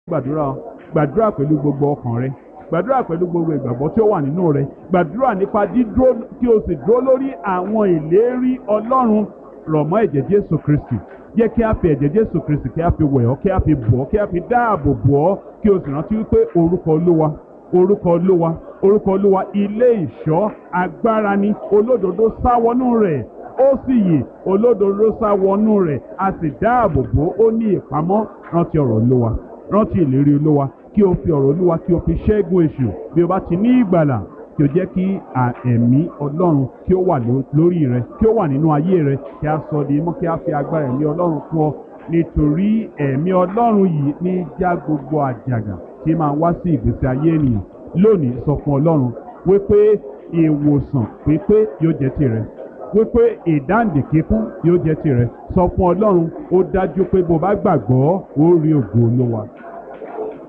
gbàdúrà gbàdúrà pẹ̀lú gbogbo ọkàn rẹ gbàdúrà pẹ̀lú gbogbo ìgbàgbọ́ tí ó wà nínú rẹ gbàdúrà nípa dídúró kí o sì dúró lórí àwọn ìlérí ọlọ́run rọ̀ mọ́ ẹ̀jẹ̀ jésù kristi jẹ́ kí a fi ẹ̀jẹ̀ jésù kristi kí a fi wẹ̀ ọ́ kí a fi bọ̀ ọ́ kí a fi dáàbò bò ọ́ kí o sì rántí wípé orúkọ olúwa orúkọ olúwa orúkọ olúwa ilé ìṣọ́ agbára ni olódodo sáwọnú rẹ̀ ó sì yè olódodo sáwọnú rẹ̀ a sì dáàbò bò ó ní ìpamọ́ rántí ọ̀rọ̀ olúwa rántí ìlérí olúwa kí o fi ọ̀rọ̀ olúwa kí o fi ṣẹ́gun èṣù bí o bá ti ní ìgbàlà kí o jẹ́ kí ẹ̀mí ọlọ́run kí ó wà lórí rẹ kí ó wà nínú ayé rẹ kí a sọ di mọ́ kí a fi agbára ẹ̀mí ọlọ́run fún ọ nítorí ẹ̀mí ọlọ́run yìí ní já gbogbo àjàgà tí máa wá sí ìgbésí ayé ènìyàn lónìí sọ fún ọlọ́run wípé ìwòsàn pípé yóò jẹ́ tirẹ̀ wípé ìdáǹdè kíkún yóò jẹ́ tirẹ̀ sọ fún ọlọ́run ó dájú pé bó bá gbàgbọ́ ó rí ògo olówa